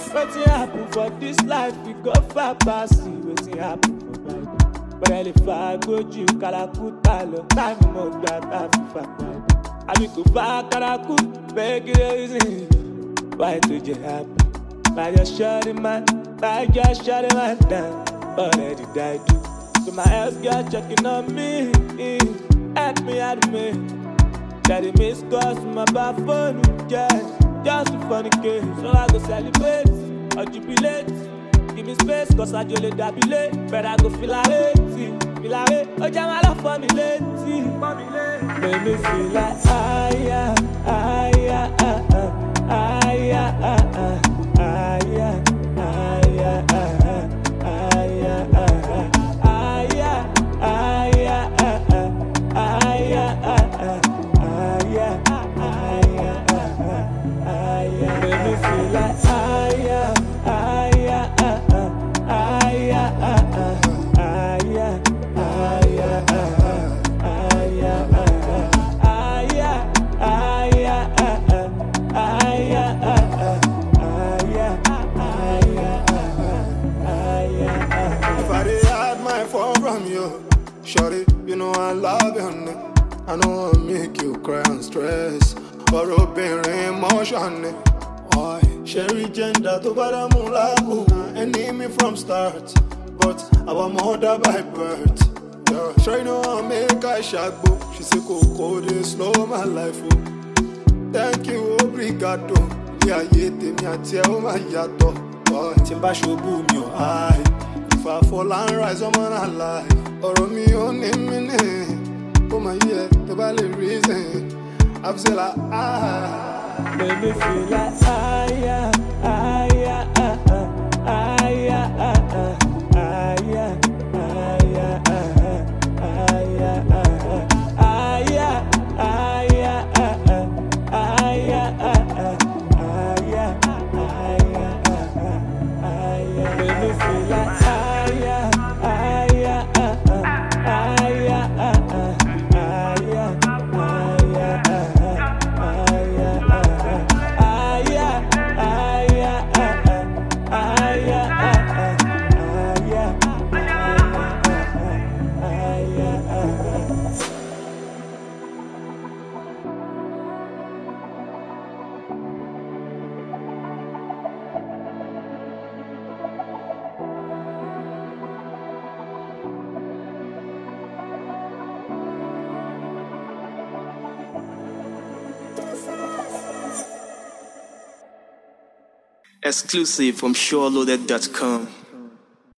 Wetin happen for this life, we go far pass see wetin happen for Bible. Bẹ́ẹ̀ lè fa agbójú kàràkútà lọ, táìmù mọ̀ gbà tá a fi fà padà. Àbí kò fa kàràkú, bẹ́ẹ̀ kí ló rí sí Why to just happen? I just shut it man, I just shut it man down. Already died too. So my ex girl checking on me, help me out of me. Daddy miss calls from my bad phone, yeah. Just a funny case, so I go celebrate or jubilate. Give me space, cause I just let that be late. But I go feel like it, feel like it. Oh, jam, I love for me late, Make me feel like ah yeah, ah yeah, ah ah, ah yeah, ah ah, ah yeah, ah yeah, ah ah, ah yeah, ah ah, ah yeah, ah yeah, ah ah, ah yeah, ah ah, ah yeah, ah yeah, ah ah, ah yeah. Make me feel like ah yeah, ah yeah, ah ah, ah yeah, ah ah, ah yeah, ah yeah, ah ah, ah yeah, ah ah, ah yeah, ah yeah, ah ah, ah yeah, ah ah, ah yeah, ah yeah, ah yeah, ah ah. If I did hide my phone from you, shorty, you know I love you, honey. I know I make you cry and stress. Or obìnrin emotion ni. Why? Sherry gender tó bá dá mú lágùn. Enemy from start, but our mother by birth. Yeah. Sure you know I make I ṣàgbo. She say kòkó dey slow my life o. Thank you, obrigado. Ilé ayé tèmi àti ẹ ó máa yàtọ̀. Boy, Tí n bá ṣubú mi ò háì. If I fall and rise, I'm on alive. Ọ̀rọ̀ mi ò ní mí ní. Ó máa yí ẹ tó bá lè reason. Àbúṣe la ah. Make me feel like ah yeah, ah yeah, ah ah, ah yeah, ah ah, ah yeah, ah yeah, ah ah, ah yeah, ah ah, ah yeah, ah yeah, ah ah, ah yeah, ah ah, ah yeah, ah yeah, ah ah, ah yeah. Make me feel like ah yeah, ah yeah, ah ah, ah yeah, ah ah, ah yeah, ah yeah, ah ah, ah yeah, ah ah, ah yeah, ah yeah, ah ah, ah yeah, ah ah, ah yeah, ah yeah, ah yeah. Exclusive from SureLoaded.com.